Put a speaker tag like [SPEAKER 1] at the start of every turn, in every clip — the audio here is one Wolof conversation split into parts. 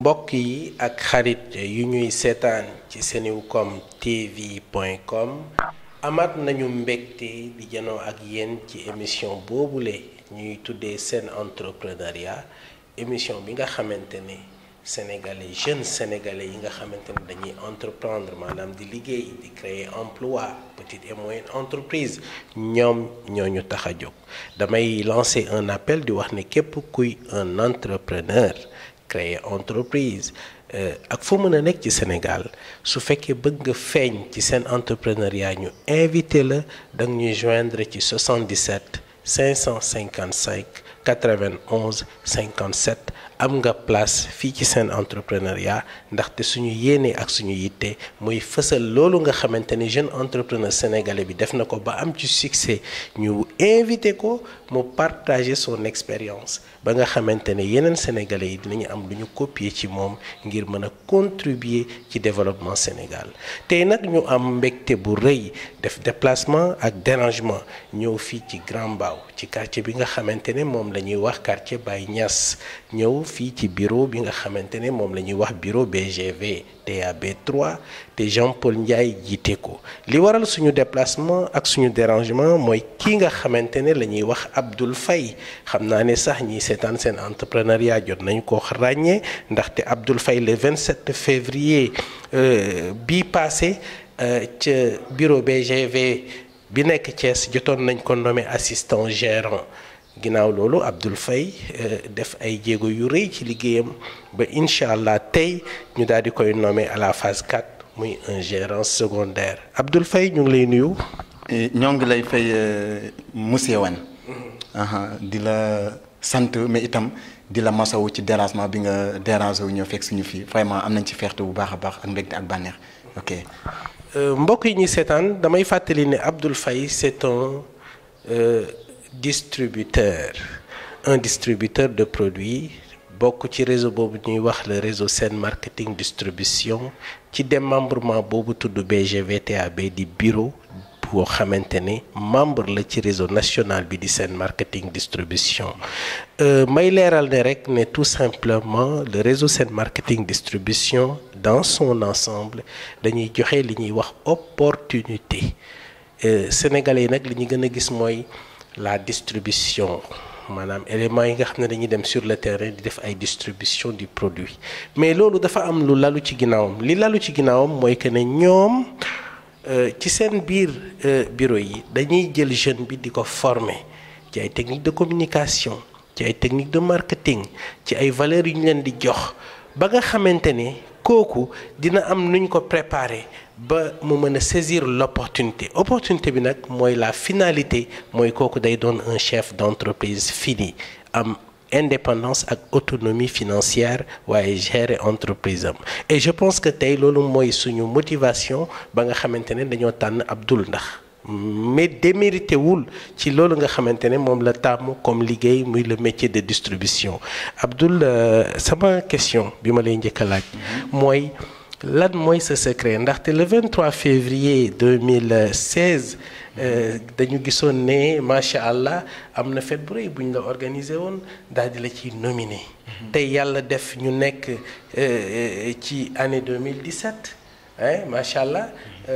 [SPEAKER 1] mbokk yi ak xarit yu ñuy seetaan ci senewcom tv point com amaat nañu mbégte di janoo ak yéen ci émission boobule ñuy tuddee seen entrepreneuriat émission bi nga xamante ne sénégalais jeunes sénégalais yi nga xamante ne dañuy entreprendre maanaam di liggéey di créer emploi petite et moyenne entreprise ñoom ñoo ñu tax a jóg damay lancer un appel di wax ne képp kuy un entrepreneur créer entreprise ak foo mën a nekk ci Sénégal su fekkee bëgg nga feeñ ci seen entrepreneuriat ñu invité la da nga ñuy joindre ci 77 555 91 57 am nga place fii ci seen entrepreneuriat ndaxte suñu yéene ak suñu yitte muy fësal loolu nga xamante ni jeune entrepreneur sénégalais bi def na ko ba am ci succès ñu invité ko mu partager son expérience ba nga xamante ne yeneen sénégalais yi dinañu am lu ñu copier ci moom ngir mën a contribuer ci développement Sénégal tey nag ñu am mbégte bu rëy def déplacement ak dérangement ñëw fii ci Grand Mbao ci quartier bi nga xamante ne moom la ñuy wax quartier Baye Niass ñëw fii ci bureau bi nga xamante ne moom la ñuy wax bureau BGV TAB 3 te Jean-Paul Ndiaye jiite ko li waral suñu déplacement ak suñu dérangement mooy kii nga xamante ne la ñuy wax Abdoul Faye xam naa ne sax ñiy seetaan seen entrepreneuriat jot nañ ko ràññee ndaxte Abdoul Faye le 27 février bii passé ca bureau BGV bi nekk Thiès jotoon nañ ko nommé assistant gérant ginnaaw loolu Abdoul Faye def ay jéego yu rëy ci liggéeyam ba incha allah tey ñu daal di koy nommé à la phase 4 muy un gérant secondaire Abdoul Faye ñu ngi lay nuyu.
[SPEAKER 2] ñoo ngi lay fay monsieur Wane. di la sant mais itam di la masawu ci dérangement bi nga dérangé wu ñëw fekk suñu fii vraiment am nañ ci fierté bu baax a baax ak mbégte ak bànneex ok.
[SPEAKER 1] mbokk yi ñuy seetaan damay fàttali ne Abdoul Faye c'est un distributeur un distributeur de produits bokk ci réseau boobu ñuy wax le réseau Sen Marketing Distribution ci démembrement boobu tudd BGVTAB di bureau boo xamante ne membre la ci réseau national bi di Sen Marketing Distribution may leeral ne rek ne tout simplement le réseau Sen Marketing Distribution dans son ensemble dañuy joxe li ñuy wax opportunité sénégalais yi nag li ñu gën a gis mooy la distribution maanaam éléments yi nga xam ne dañuy dem sur le terrain di def ay distribution du produit mais loolu dafa am lu lalu ci ginnaawam li lalu ci ginnaawam mooy que ne ñoom ci seen biir bureau yi dañuy jël jeune bi di ko former ci ay techniques de communication ci ay techniques de marketing ci ay valeurs yu ñu leen di jox ba nga xamante ne kooku dina am nuñ ko préparer ba mu mën a saisir l'opportunité opportunité bi nag mooy la finalité mooy kooku day doon un chef d'entreprise fini am indépendance ak autonomie financière waaye gérer entreprise am et je pense que tey loolu mooy suñu motivation ba nga xamante ne dañoo tànn Abdoul ndax mais démérité wul ci loolu nga xamante ne moom la tàmm comme liggéey muy le métier de distribution Abdoul sama question bi ma lay njëkk a laaj mooy lan mooy sa secret ndaxte le 23 février 2016 dañu gisoon ne macha allah am na fête bu rëy bu ñu la organisé woon daal di la ciy nominé. tey yàlla def ñu nekk ci année 2017 ah macha allah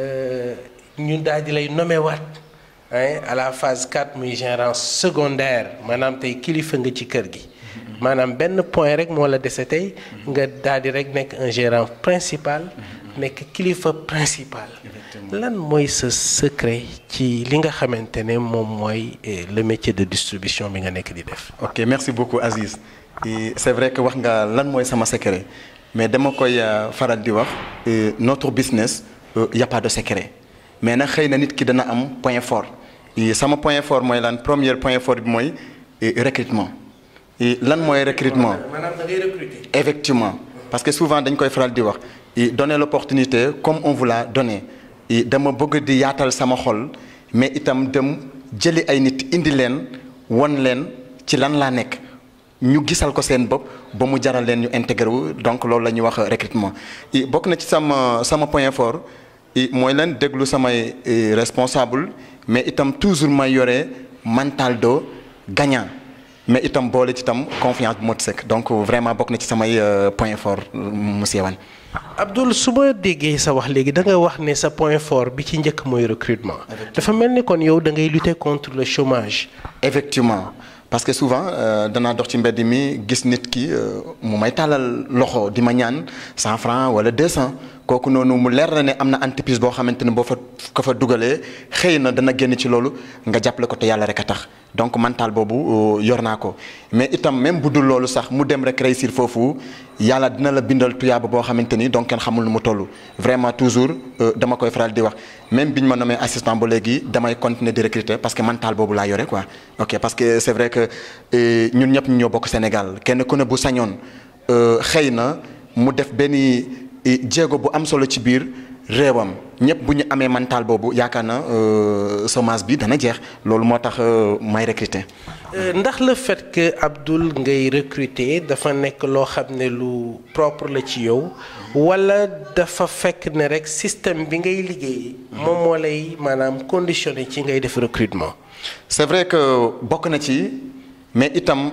[SPEAKER 1] ñu daal di lay nommé waat à la phase 4 muy gérant secondaire maanaam tey kilifa nga ci kër gi. maanaam benn point rek moo la dese tey nga daal di rek nekk un gérant principal nekk kilifa principal lan mooy sa secret ci li nga xamante ne moom mooy le métier de distribution bi nga nekk di def
[SPEAKER 2] ok merci beaucoup Aziz c'est vrai que wax nga lan mooy sama secret mais dama koy faral di wax notre business y a pas de secret mais nag xëy na nit ki dana am point fort sama point fort mooy lan premier point fort bi mooy recrutement lan mooy recrutement
[SPEAKER 1] maanaam da ngay recruter.
[SPEAKER 2] effectivement parce que souvent dañ koy faral di wax donner l'opportunité comme on vous l'a donné dama bëgg di yaatal sama xol mais itam dem jëli ay nit indi leen won leen ci lan laa nekk ñu gisal ko seen bopp ba mu jaral leen ñu intégré wu donc loolu la ñuy wax recrutement bokk na ci sama sama point fort mooy leen déglu samay responsable mais itam toujours may yore mental de gagnant mais itam boole ci itam confiance bu mot sëkk donc vraiment bokk na ci samay point fort monsieur Wane.
[SPEAKER 1] Abdoul su ma déggee sa wax léegi da nga wax ne sa point fort bi ci njëkk mooy recrutement. dafa mel ni kon yow da ngay lutter contre le chômage.
[SPEAKER 2] effectivement parce que souvent danaa dox ci mbedd mi gis nit ki mu may tàllal loxo di ma ñaan cent francs wala deux cent kooku noonu mu leer na ne am na entreprise boo xamante ne boo fa ko fa dugalee xëy na dana génn ci loolu nga jàppale ko te yàlla rek a tax donc mental boobu yor naa ko mais itam même bu dul loolu sax mu dem rek réussir foofu yàlla dina la bindal tuyaaba boo xamante ni donc kenn xamul nu mu toll vraiment toujours dama koy faral di wax même biñ ma nommé assistant ba léegi damay continuer di recruter parce que mental boobu laa yore quoi ok parce que c'est vrai que ñun ñëpp ñu ñoo bokk Sénégal kenn ku ne bu sañoon xëy na mu def benn jéego bu am solo ci biir réewam ñëpp bu ñu amee mental boobu yaakaar na chômage bi dana jeex loolu moo tax may recruter.
[SPEAKER 1] ndax le fait que Abdoul ngay recruter dafa nekk loo xam ne lu propre la ci yow wala dafa fekk ne rek système bi ngay liggéey moom moo lay maanaam conditionné ci ngay def recrutement.
[SPEAKER 2] c'est vrai que bokk na ci mais itam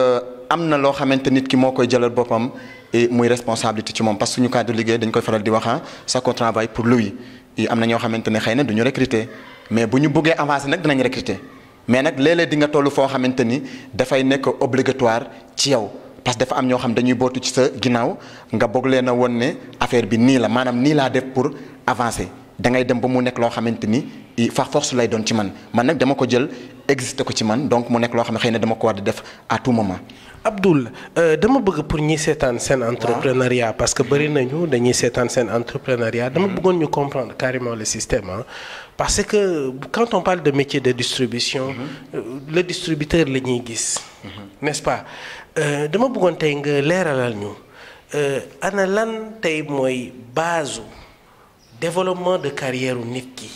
[SPEAKER 2] am na loo xamante nit ki moo koy jëlal boppam. et muy responsabilité ci moom parce que suñu cadre liggéey dañ koy faral di wax ah ça qu'on travaille pour lui am na ñoo xamante ne xëy na du ñu recruter mais bu ñu buggee avancer nag dinañ recruter mais nag léeg-léeg di nga toll foo xamante ni dafay nekk obligatoire ci yow parce que dafa am ñoo xam dañuy bootu ci sa ginnaaw nga bëgg leen a won ne affaire bi nii la maanaam nii laa def pour avancer da ngay dem ba mu nekk loo xamante ni far force lay doon ci man man nag dama ko jël existé ko ci man donc mu nekk loo xam ne xëy na dama ko war di def à tout moment.
[SPEAKER 1] Abdoul dama bëgg pour ñi seetaan seen entrepreneuriat parce que bëri nañu dañuy seetaan seen entrepreneuriat dama bëggoon ñu comprendre carrément le système ah parce que quand on parle de métier de distribution le distributeur la ñuy gis n'est-ce pas dama bëggoon tey nga leeralal ñu ana lan tey mooy base développement de carrière nit ki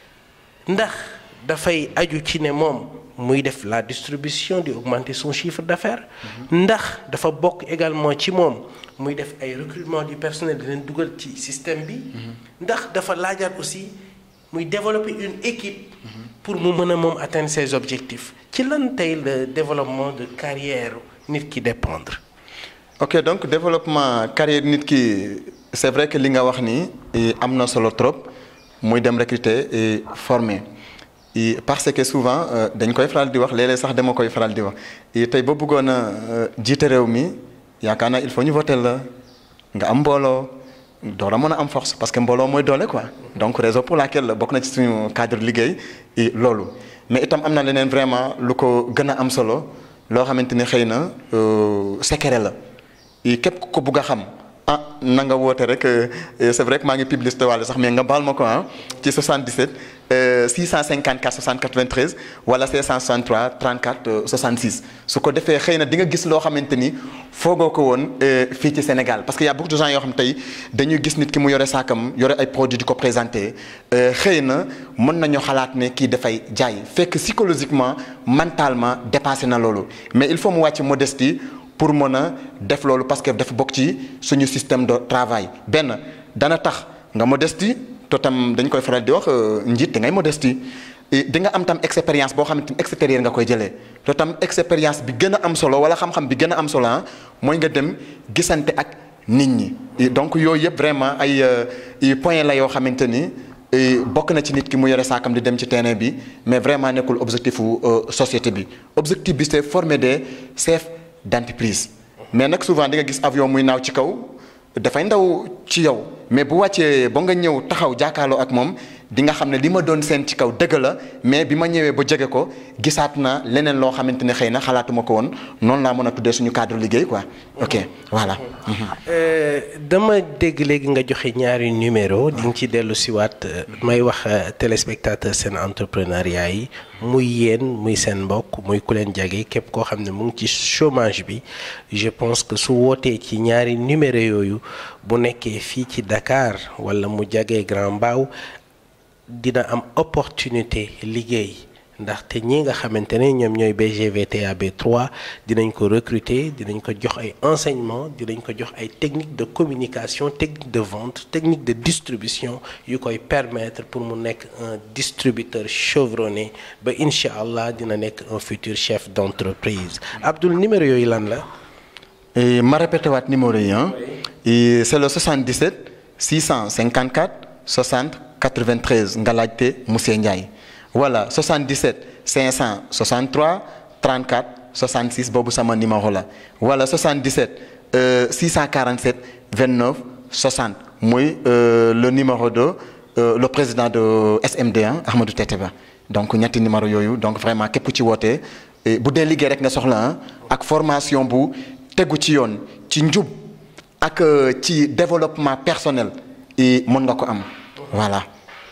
[SPEAKER 1] ndax dafay aju ci ne moom muy def la distribution di augmenter son chiffre d'affaires ndax dafa bokk également ci moom muy def ay recrutement du personnel di leen dugal ci système bi ndax dafa laajaat aussi muy développer une équipe pour mu mën a moom atteindre ses objectifs ci lan tey le développement de carrière nit ki dépendre
[SPEAKER 2] ok donc développement carrière nit ki c'est vrai que li nga wax ni am na solo trop muy dem recruter et former parce que souvent dañ koy faral di wax léeg-léeg sax dama koy faral di wax tey ba bëggoon a jiite réew mi yaakaar naa il faut ñu voter la nga am mbooloo door a mën a am force parce que mbooloo mooy doole quoi donc raison pour laquelle bokk na ci suñu cadre liggéey loolu mais itam am na leneen vraiment lu ko gën a am solo loo xamante ni xëy na secret la képp ko bugg a xam ah na nga woote rek c'est vrai que maa ngi publicité wàll sax mais nga baal ma ko ah ci 77 654 60 93 wala 563 34 66 su ko defee xëy na di nga gis loo xamante ni foogoo ko woon fii ci Sénégal parce que y a beaucoup de gens yoo xam tey dañuy gis nit ki mu yore saakam yore ay produits di ko présenter xëy na mën nañu xalaat ne kii dafay jaay fekk psychologiquement mentalement dépassé na loolu mais il faut mu wàcc modestie pour mën a def loolu parce que dafa bokk ci suñu système de travail benn dana tax nga modestie to tam dañ koy faral di wax njiit da ngay modestie di nga am tam expérience boo xamante ni extérieur nga koy jëlee to tam expérience bi gën a am solo wala xam-xam bi gën a am solo ah mooy nga dem gisante ak nit ñi donc yooyu yëpp vraiment ay point la yoo xamante ni bokk na ci nit ki mu yore saakam di dem ci terrain bi mais vraiment nekkul objectif wu société bi objectif bi c'est former des chefs d'entreprise mais nag souvent di nga gis avion muy naaw ci kaw dafay ndaw ci yow mais bu wàccee ba nga ñëw taxaw jàkkaarloo ak moom di nga xam ne li ma doon seen ci kaw dëgg la mais bi ma ñëwee ba jege ko gisaat na leneen loo xamante ne xëy na xalaatuma ko woon noonu laa mën a tuddee suñu cadre liggéey quoi ok voilà.
[SPEAKER 1] dama dégg léegi nga joxe ñaari numéro di nga ci dellu siwaat may wax téléspectateur seen entrepreneuriat yi muy yéen muy seen mbokk muy ku leen jage képp koo xam ne mu ngi ci chômage bi je pense que su wootee ci ñaari numéro yooyu bu nekkee fii ci Dakar wala mu jagee Grand Mbao dina am opportunité liggéey ndaxte ñi nga xamante ne ñoom ñooy BGVTAB 3 dinañ ko recruter dinañ ko jox ay enseignements dinañ ko jox ay techniques de communication technique de vente technique de distribution yu koy permettre pour mu nekk un distributeur chevronné ba incha allah dina nekk un futur chef d'entreprise Abdoul numéro yooyu lan la.
[SPEAKER 2] Et ma répété waat numéro yi hein. Et c'est le 77 654 60 93 nga laajte monsieur Ndiaye voilà 77 563 34 66 boobu sama numéro la wala 77 euh, 647 29 60 muy euh, le numéro de euh, le président de SMD1 Ahmadou Teteba donc ñetti numéro yooyu donc vraiment képp ci wootee bu dee liggéey rek nga soxla ak formation bu tegu ci yoon ci njub ak ci développement personnel i mën nga ko am voilà.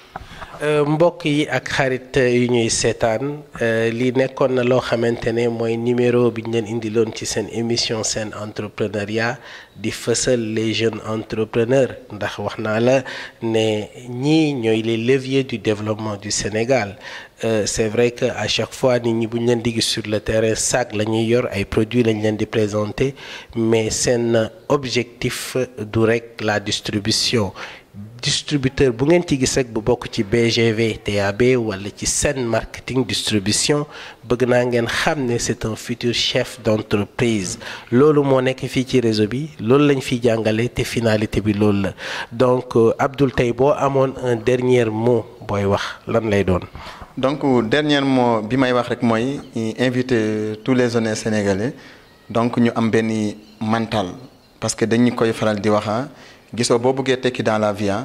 [SPEAKER 1] mbokk yi ak xarit yu ñuy seetaan lii nekkoon na loo xamante ne mooy numéro bi ñu leen indiloon ci seen émission seen entrepreneuriat di fësal les jeunes entrepreneurs ndax wax naa la ne ñii ñooy les leviers du développement du Sénégal euh, c'est vrai que à chaque fois nit ñi bu ñu leen di gis sur le terrain sac la ñuy yor ay produits lañ leen di présenter mais seen objectif du rek la distribution distributeur bu ngeen ci gis rek bu bokk ci BGV TAB wala ci Sen Marketing Distribution bëgg naa ngeen xam ne c'est un futur chef d'entreprise loolu moo nekk fii ci réseau bi loolu lañ fiy jàngale te finalité bi loolu la donc Abdoul tey boo amoon un dernier mot booy wax lan lay doon.
[SPEAKER 2] donc dernier mot bi may wax rek mooy inviter tous les jeunes sénégalais donc ñu am benn mental parce que dañu koy faral di wax gisoo boo bëggee tekki dans la vie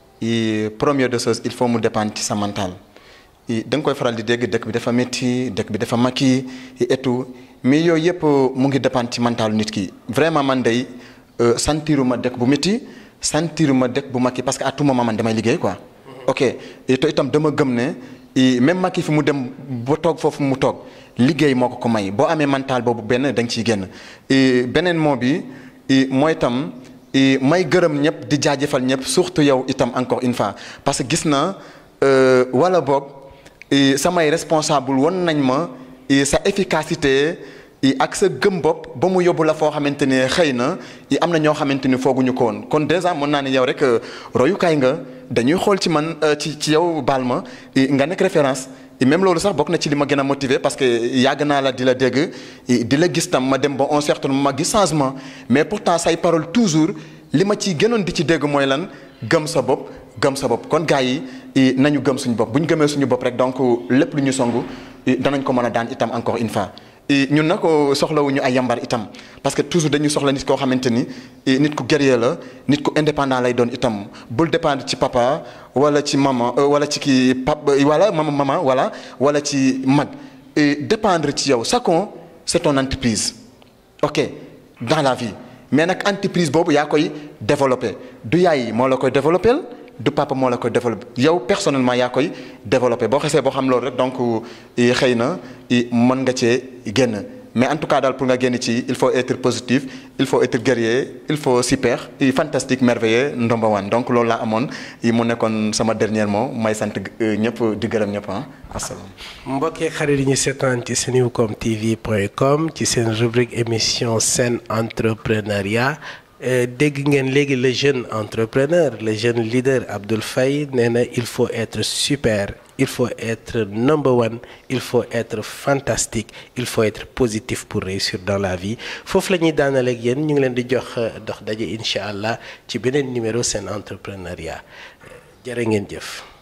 [SPEAKER 2] i première de chose il faut mu dépendre ci sa mental i da nga koy faral di dégg dëkk bi dafa métti dëkk bi dafa makki et tout mais yooyu yëpp mu ngi dépendre ci mental nit ki vraiment man day sentiruma dëkk bu métti sentiruma dëkk bu makki parce que à tout moment man damay liggéey quoi. ok te itam dama gëm ne même makki fi mu dem ba toog foofu mu toog liggéey moo ko ko may boo amee mental boobu benn da nga ciy génn beneen moo bi mooy itam. may gërëm ñëpp di jaajëfal ñëpp surtout yow itam encore une fois parce que gis na wala boog samay responsable won nañ ma sa efficacité ak sa gëm bopp ba mu yóbbu la foo xamante ne xëy na am na ñoo xamante ni fooguñu ko woon kon déjà mën naa ne yow rek royukaay nga dañuy xool ci man ci ci yow baal ma nga nekk référence même loolu sax bokk na ci li ma gën a motiver parce que yàgg naa la di la dégg di la gis tam ma dem ba un certain moment ma gis changement mais pourtant say parole toujours li ma ci gënoon di ci dégg mooy lan gëm sa bopp gëm sa bopp kon gars yi nañu gëm suñu bopp bu ñu gëmee suñu bopp rek donc lépp lu ñu songu danañ ko mën a daan itam encore une fois. ñun nag soxlawuñu ay yambar itam parce que toujours dañuy soxla nit koo xamante ni nit ku guerrier la nit ku indépendant lay doon itam bul dépendre ci papa wala ci maman wala ci kii pap wala mama maman wala wala ci mag dépendre ci yow chacun c'est ton entreprise ok dans la vie mais nag entreprise boobu yaa koy développer du yaay moo la koy développer du papa moo la koy développé yow personnellement yaa koy développé boo xesee boo xam loolu rek donc xëy na mën nga cee génn mais en tout cas daal pour nga génn ci il faut être positif il faut être guerrier il faut super fantastique merveilleux ndomba wan donc loolu laa amoon mu nekkoon sama dernier mot may sant ñëpp di gërëm ñëpp ah asalaam.
[SPEAKER 1] mbokkee xarit yi ñu seetaan ci senucom tv point com ci seen rubrique émission Sen Entrepreneuriat. dégg ngeen léegi le jeune entrepreneur le jeune leader Abdoul Faye nee na il faut être super il faut être number one il faut être fantastique il faut être positif pour réussir dans la vie foofu la ñuy daanale ak yéen ñu ngi leen di jox dox daje incha allah ci beneen numéro Sen Entrepreneuriat jërë ngeen jëf.